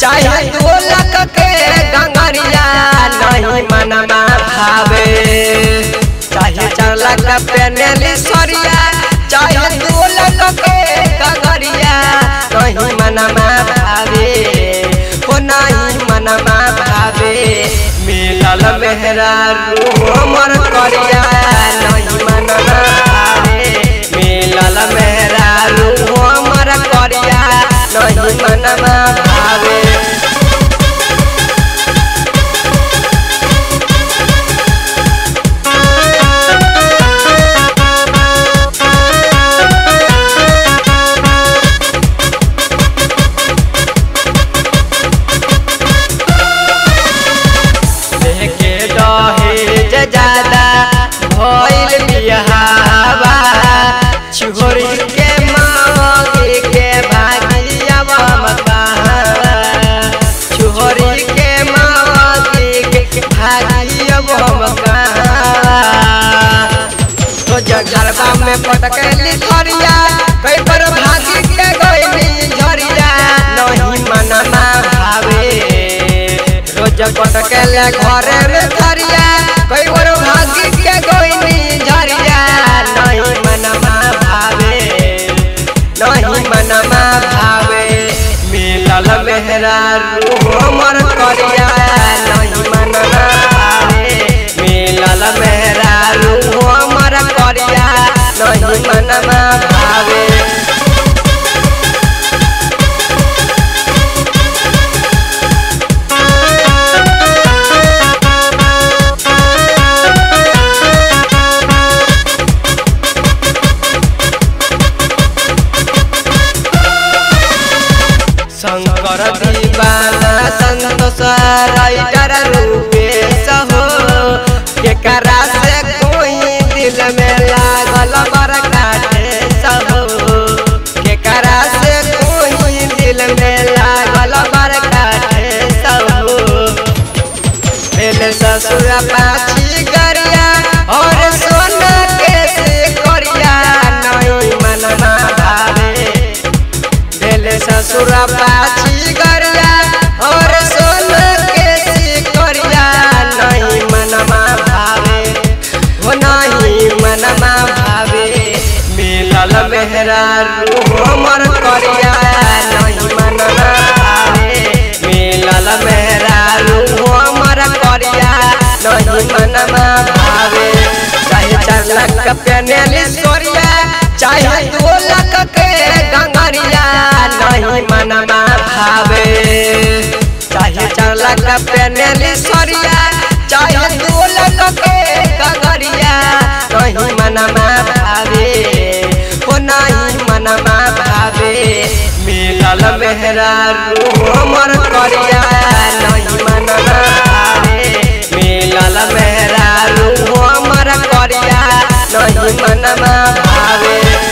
चाहे दो लाख के गंगरिया नहीं मनमा भावे चाहे चार लाख पेनेली सरिया चाहे दो लाख के गंगरिया नहीं मनमा भावे हो नहीं मनमा भावे मिलल मेहरा रू हमर करिया नहीं मनमा भावे मिलल मेहरा रू हमर करिया नहीं मनमा भावे लेके दहेज ज्यादा भइल बिहावा छोरी के मांगे के भागिया मकावा छोरी के मांगे के भागिया मकावा तो जगरबा में पटकली थरिया कई पर भागी के गइली झरिया नहीं मनमा भावे रोज पटकले घरे में थरिया कई पर भागी के गइली झरिया नहीं मनमा भावे नहीं मनमा भावे मिलल मेहरा रू हमर करिया नहीं मनमा भावे मिलल मेहरा रू हमर करिया नहीं मनमा भावे शंकर दीवाना संतोष राइटर रूपेश हो केकरा से कोई दिल में लागल बड़का ठेस हो केकरा से कोई दिल में लागल बड़का ठेस हो मेरे ससुर पाछी गरिया और सोना के से करिया नहीं मनमा भावे मेरे ससुर पाछी गरिया और सोना के से करिया नहीं मनमा भावे हो नहीं मनमा भावे मिलल मेहरा रू हमर करिया नहीं मनमा भावे मिलल मेहरा रू हमर करिया नहीं मनमा भावे चाहे चार लाख पेनेली सोरिया चाहे दो लाख के गंगरिया नहीं मनमा भावे चाहे चार लाख पेनेली सोरिया चाहे दो लाख के गंगरिया नहीं मनमा भावे हो नहीं मनमा भावे मिलल मेहरा रू हमर करिया नहीं मनमा भावे मिलल मेहरा रू हमर करिया नहीं मनमा भावे